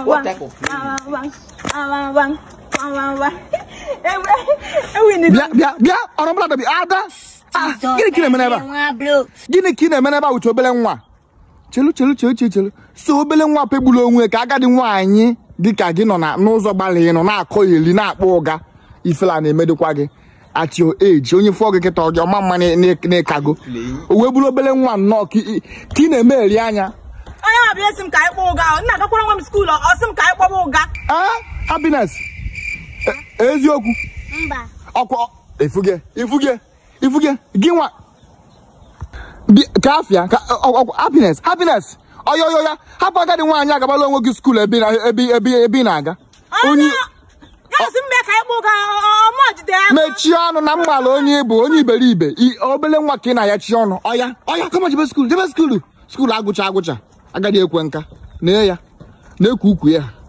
What type of bịa bịa bịa ọrọbụla dabi ada Ah, gịnị ka ị na-eme n'ebe a nwa bro gịnị ka ị na-eme n'ebe a wute obele nwa chelu chelu chelu chelu chelu so obele nwa pegburu onwe ka agadi nwaanyị dịka gị nọ na n'ụzọ gbalị nọ na-akọ iri na-akpọ ụga ifela na-emedịkwa gị at your age onye fụọ gị kịta ọgị ọma mma na- na- na-ekago o wee bụrụ obele nwa nnọọ ka ị ka ị na-eme eri anya onye ma bịa esi m ka anyị kpọọ ụga nna agakwara nwa m skuulu ọ sị m ka anyị kpọba ụga Ah, happiness E- eziokwu mba ọkwa ifuge ifuge ifuge gị nwa Bi- ka afịa ka ọ- ọ- ọ- happiness happiness ọya ọya ọya hapụ agadi nwaanyị agabala onwe gị skuul ebe ị na- ebe ebe ebe ị na-aga onye ya sị m bịa ka anyị kpọọ ụga ọma jide ya mechie ọnụ na mgbala onye bụ onye iberibe I- obele nwa ka ị na-ayachi ọnụ ọya ọya kama jebe skuul jebe skuulu skuulu agụcha agụcha agadi ekwe nka nee ya na-ekwu ukwu ya